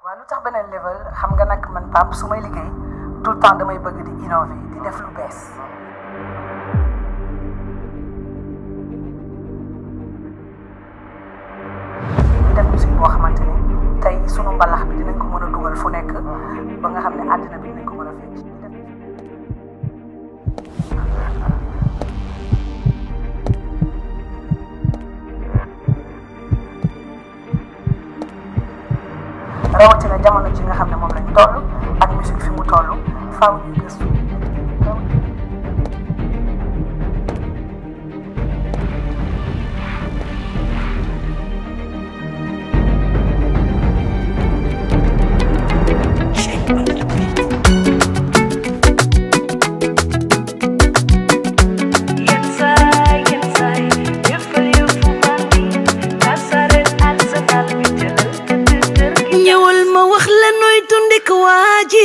waaw lu tax beneen level xam nga nag man Pape su may liggéey tout le temps damay bëgg di innover di def lu bees. di def musique boo xamante ni tey sunu mbalax bi dinañ ko mën a dugal fu nekk ba nga xam ne àddina bi dinañ ko mën a fecc. rawatina jamono ji nga xam ne moom lañ toll ak musique fi mu toll faaw ñuy gëstu. ñëwal ma wax la nooy tundik waa ji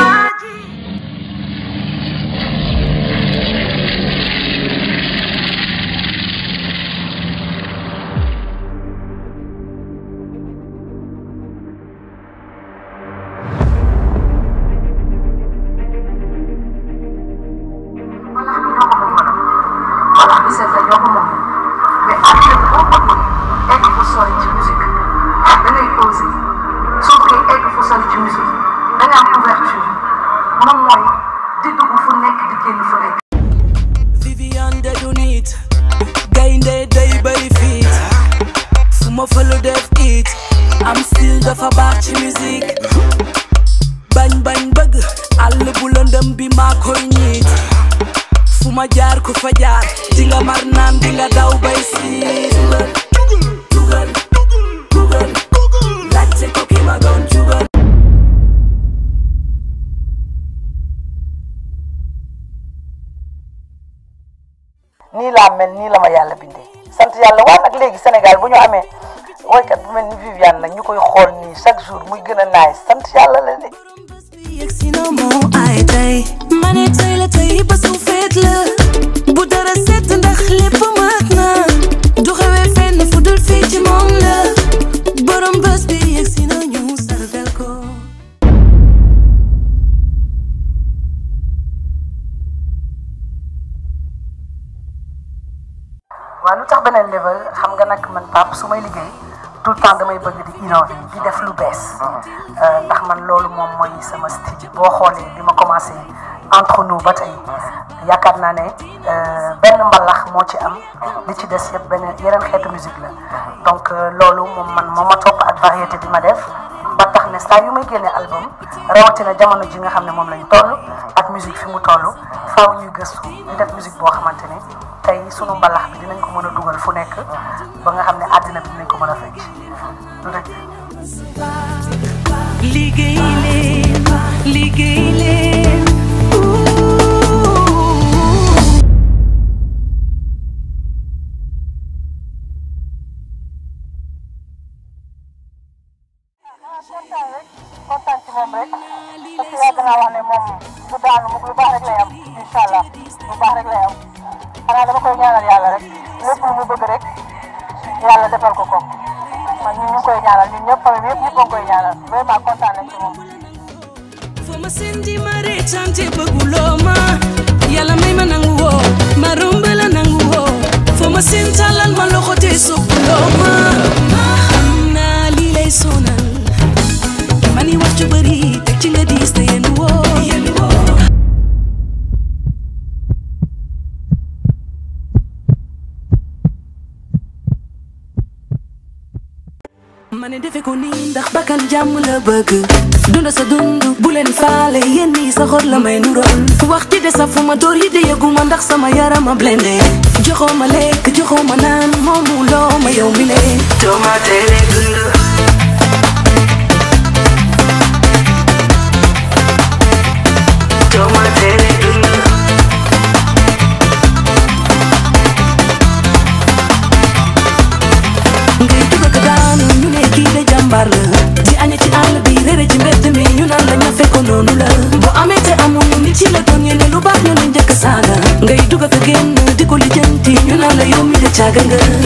voilà bi seet la ñoo ko moom mais àddina bi boo bëggee egg fu sori ci musique da ngay osé soo bëggee egg fu sori ci musique da nga am ouverture moom mooy di dugg fu nekk di génn fu nekk. Viviane de du nit gaynde day bay fiit fu ma fa lu def it am style dafa baax ci musique bañ bañ bëgg àll bu lëndëm bi maa koy ñiit fu ma jaar ku fa jaar di nga mar naan di nga daw bay siit dugal dugal laajte ko ki ma doon jugal nii laa mel nii la ma yàlla bindee sant yàlla waa nag léegi Sénégal bu ñu amee woykat bu mel ni Viviane nag ñu koy xool nii chaque jour muy gën a naay sant yàlla la de. yegg si na moo ay tey ma ne tey la tey ba su feet la bu dara set ndax lépp mat na du xewee fenn fu dul fii ci moom la borom bés bi yegg si na ñu sargal ko waaw lu tax beneen level xam nga nag man Pape su may liggéey tout le temps damay bëgg di innover di def lu bees. ndax man loolu moom mooy sama style boo xoolee bi ma commencé entre nous ba tey yaakaar naa ne benn mbalax moo ci am li ci des yëpp beneen yeneen xeetu musique la donc loolu moom man moo ma topp ak variété bi ma def ba tax ne saa yu may génne album rawatina jamono ji nga xam ne moom lañ toll ak musique fi mu toll faaw ñuy gëstu di def musique boo xamante ne tey sunu mbalax bi dinañ ko mën a dugal fu nekk ba nga xam ne àddina bi dinañ ko mën a fecc du dëgg liggéey leen liggéey leen kontaan rek kontaan ci moom rek parce que yàgg naa wax ne moom du daanu mu lu baax rek lay am incha allah lu baax rek lay am xanaa dama koy ñaanal yàlla rek lépp lu mu bëgg rek yàlla defal ko ko man ñun ñu ngi koy ñaanal ñun ñëpp famille bi yëpp ñëpp a ngi koy ñaanal vraiment kontaan nañ ci moom. foo ma sendi ma reetante bëgguloo ma yàlla may ma nangu woo ma romb la nangu woo foo ma seen tàllal ma loxo te soppuloo ma xam naa lii lay sonal ma ni wax ju bëri teg ci nga diis te yéen woo yéen woo ma ne defe ko nii ndax bakkan jàmm la bëgg dunda sa dund bu leen faale yéen nii sa xor la may nurool wax ci de sa fu ma door yi de yëguma ndax sama yarama blende joxoo ma lekk joxoo ma naan moomu loo ma yow mi le dooma teele dund dooma teele dund ngay dugg ak daanu ñu ne kii de jàmbaar la di aña ci àll bi réere ci mbedd mi ñu naan la ñafe ko noonu la bu amee te amul nit ci la doon ñene lu baax ñu ne njëkk saaga ngay dugg ak génn di ko lijjanti ñu naan la yow mi de caaga nga